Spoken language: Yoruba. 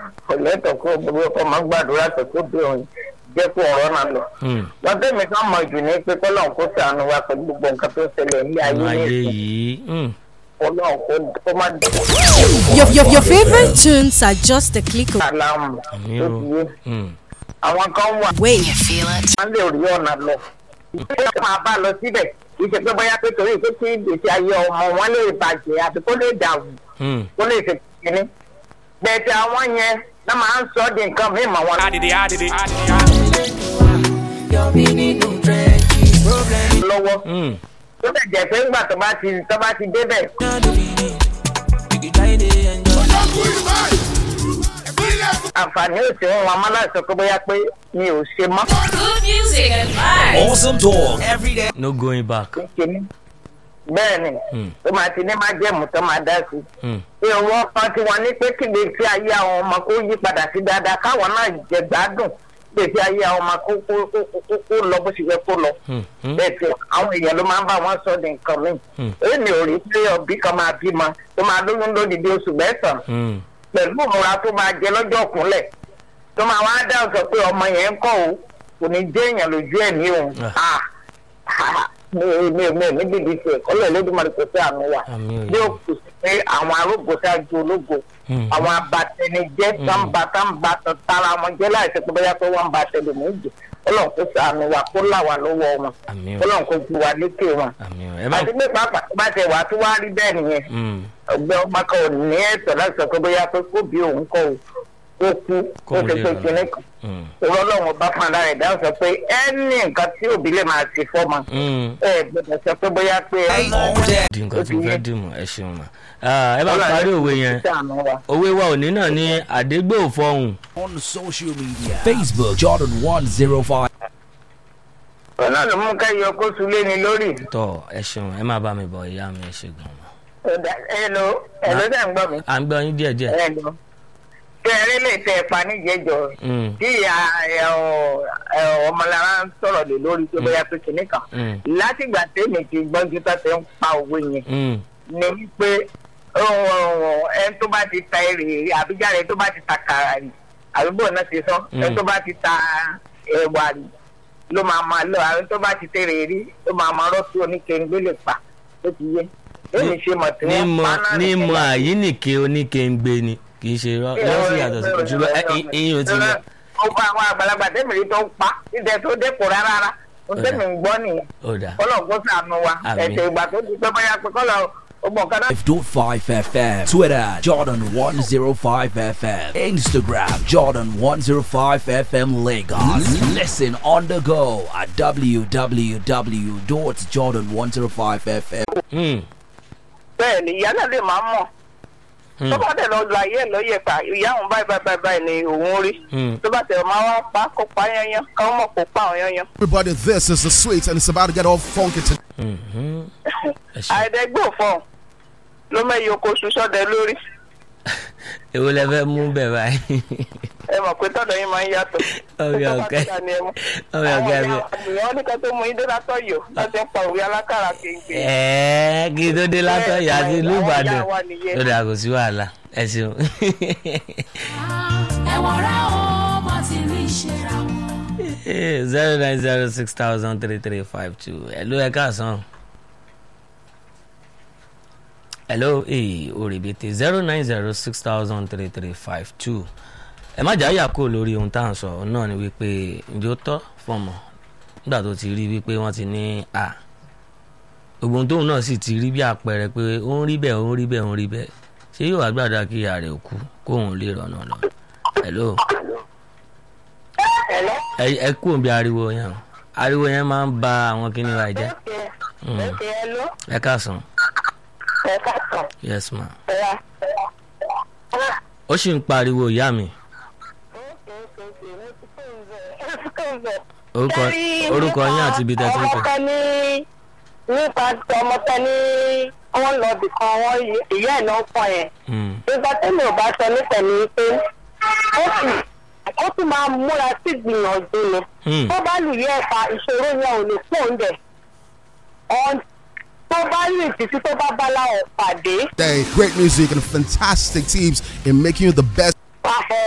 ọ̀lẹ́tọ̀ kó gbogbo ọkọ̀ máa ń gbàdúrà tó kó bí òun jẹ́ kó ọ̀rọ̀ náà lọ. Hmm. lọ́dọ̀ mi kan mọ̀ jù ní pé kọ́lọ́n kó sànù wa pẹ̀lú gbogbo nǹkan tó ṣẹlẹ̀ ní ayé ayé nìyí yìí hmm. kọ́lọ́n kó kó má dé Your, your, your favorite tunes are just a click àlàmù àmì tó o ti yé Hmm. àwọn kan wà away. wọ́n lè rí ọ̀nà lọ. ìgbésẹ̀ máa bá lọ síbẹ̀ kì í ṣe pé bóyá pé torí pé kí ìgbésí ayé ọmọ wọn lè bàjẹ́ àti kó lè dàrú Hmm. kó lè ṣe kìíní. bẹ̀ẹ̀tẹ̀ àwọn yẹn náà máa ń sọ ọ́ di nǹkan mí mọ̀ wọn lọ́wọ́. Hmm. tó bẹ̀ jẹ́ pé ńgbà tó bá ti tó bá ti débẹ̀ àǹfààní ò sí wọn wọn máa láì sọ pé bóyá pé mi ò ṣe mọ́ Good music and vibes. Awesome dog. Every day. no going back kìíní. bẹ́ẹ̀ ni Hmm. tó máa ti ní má jẹ́mu tó máa dá sí. Hmm. ìwọ̀n kan tí wọ́n ní pé kí gbèsè ayé àwọn ọmọ kó yí padà sí dáadáa káwọn náà jẹ gbádùn gbèsè ayé àwọn ọmọ kó kó kó kó kó lọ bó ṣe yẹ kó lọ. Hmm. Hmm. bẹ́ẹ̀ tí àwọn èèyàn ló máa ń bá wọn sọ di nǹkan mi. Hmm. èmi ò rí pé ọbí kan máa bímọ tó máa lóyún lódìdí oṣù mẹ́sàn-án Hmm. pẹ̀lú ìmúra tó máa jẹ lọ́jọ́ kúnlẹ̀ tó máa wá dáhùn sọ pé ọmọ yẹn ń kọ́ o kò ní jẹ́ èèyàn lójú ẹ̀ ní òun. Ah. Ah, mi ò mi ò mi ò ní bíbí tiẹ̀ kọ́lẹ̀ lódìmọ̀lẹ́ kò sí àmì wà àmì o bí ó kù sí pé àwọn arógbó ṣáájú ológo Hmm. àwọn abatẹnijẹ tánba tánba tara wọn jẹ láìsí pé bóyá pé wọn ba tẹlẹmẹjì Ọlọ́run kó ṣàánú wa kó là wá lọ́wọ́ wọn àmì o Ọlọ́run kó ju wa lékè wọn àmì o ẹ má àti pé pàápàá tó bá tẹ wàá tó wá rí bẹ́ẹ̀ nìyẹn Hmm. ọgbẹ́ ọmọ kan ò ní ẹ̀tọ́ láti sọ pé bóyá pé kó bí òun kọ́ o ó kú Kó ó o ti lè pé rà. kinní kan Hmm. ìwọ Ọlọ́run bá fún ara rẹ̀ dáhùn sọ pé ẹni nǹkan tí òbí lè máa ṣe fọ́mọ Hmm. ẹ gbọ́dọ̀ sọ pé bóyá pé ẹ All day. di nǹkan tí mo fẹ́ dì mọ́ ẹ ṣeun mà Ah, ẹ bá parí òwe yẹn ṣàánú wa. òwe wa òní náà ní àdégbò fọhùn On social media. Facebook Jordan 105. ọ̀nà ló mú ká yọ kó sulé ni lórí. tọ ẹ ṣeun ẹ má bá mi bọ ìyá mi ẹ ṣe gan ma. Ọ̀dà ẹ̀lò ẹ̀lò dẹ̀ ń gbọ́ mi. à ń gbọ́ yín díẹ̀ díẹ̀. ẹ̀lò kẹrin lè tẹ ẹ̀pà níjẹ̀jọ Hmm. tí ìyá ẹ̀, ọ̀, ẹ̀, ọmọlára ń sọ̀rọ̀ lè lórí tó bóyá pé kìnnì kan. Hmm. látìgbà tèmi ti gbọ́njú tó ti ń pa òwe yẹn Hmm. ni wípé ẹni tó bá ti ta èrè àbíjáde tó bá ti ta kàrà rí àdúgbò náà ti sọ ẹni tó bá ti ta ẹ̀wà rí ló máa máa lọ àwọn tó bá ti tẹ̀rẹ̀ rí ló máa máa rọ́ọ̀tì oníkẹ́ńgbé lè pa ó ti yé èmi ṣe mọ̀ tí wọ́n nímọ̀ pa náà nímọ̀ nìyẹn. àyíníke oníkèǹgbé ni kì í ṣe irọ́ lọ́sí yàtọ̀ sí ṣùgbọ́n ẹ- ì- ìyín ò ti lọ. ó bá àwọn àgbàlagbà tẹ́mìrì tó ń pa ìdẹ tó dẹ́kun rárá rárá ó tẹ́mì ń gbọ́ nìyẹn ó dà kọ́lọ̀ kó sànù wa Àmín. ẹ̀sẹ̀ ìgbà tó ti pẹ́ bóyá pé kọ́lọ̀ ó mọ̀ kánná 5.5 FM. Twitter Jordan 105 FM. Instagram Jordan 105 FM Lagos. Listen on the go at www.jordan105fm. Hmm. bẹ́ẹ̀ ni ìyá náà lè máa mọ̀ Hmm. tó bá tẹ̀ lọ la ayé ẹ̀ lọ́yẹ̀ pa ìyá òun báyìí báyìí báyìí báyìí ni òun rí Hmm. tó bá tẹ̀ máa wá pa kó pa yányán káwọn mọ̀ kó pa àwọn yányán. Everybody, this is the sweet, and it's about to get all funky today. Mhm. ẹ ṣe àìdẹ́gbò fọ̀ ló mẹ́yìí oko ṣuṣọ́dẹ lórí èwo lẹ fẹ́ mú bẹ̀ báyìí. ẹ mọ̀ pé tọ́dọ̀ yín máa ń yàtọ̀. Ọ̀rẹ́ Tó bá ọ̀kẹ́. ti dà ní ẹ mú. Ọ̀rẹ́ ọ̀kẹ́ àwọn mi. ìyá àgbìyàn ní kan tó mú idé látọ̀ yò láti ń pa òwe alákàrà kéńké. ẹ̀ẹ́ kí tó dé látọ̀ yà sí ìlú Àwọn ìyá Ìbàdàn wa nìyẹn. ó dà kò sí wàhálà ẹ ṣeun. ẹ̀wọ̀n rẹ̀ ó bọ́ ti rí ìṣera wọn. zero nine zero six thousand three three five two hello ẹ káàsán. hello ee òrèbètè zero nine zero six thousand three three five two ẹ má jáyà kó lórí ohun tá à ń sọ òun náà ni wípé ǹjẹ́ ó tọ́ fọmọ nígbà tó ti rí wípé wọ́n ti ní a gbogbo ohun tóun náà sì ti rí bí àpẹẹrẹ pé ó ń rí bẹ́ẹ̀ ó ń rí bẹ́ẹ̀ ó ń rí bẹ́ẹ̀ ṣé yóò wá gbàdá kí ìyá rẹ̀ kú kóun lè rọ̀nà lọ. hello Hello? ẹ ẹ kú òbí ariwo yẹn o. ariwo yẹn máa ń ba àwọn kíní wa jẹ́ Mm. Okay, hello? ẹ káàsán Ẹ káàsán. yes ma Ẹ wá. ó sì ń pariwo ìyá mi orúkọ orúkọ yín àti ibi tẹ́ ti ń pè. ọmọ kan ní nípa ọmọ kan ní wọ́n lọ bì kan wọ́n yí- ìyá ẹ̀ náà pọ̀ yẹn. Mm. nígbà tẹ́lẹ̀ ò bá sọ nípa ní pé ó sì ó tún máa múra sí ìgbìyànjú ni. Hmm. tó bá lù yẹ ẹ̀ka ìṣòro yẹn ò lè pọ̀ ń bẹ̀. Ọ̀n- tó bá rìn títí tó bá bá láwọn pàdé. Great music and fantastic teams in making you the best. pàfẹ́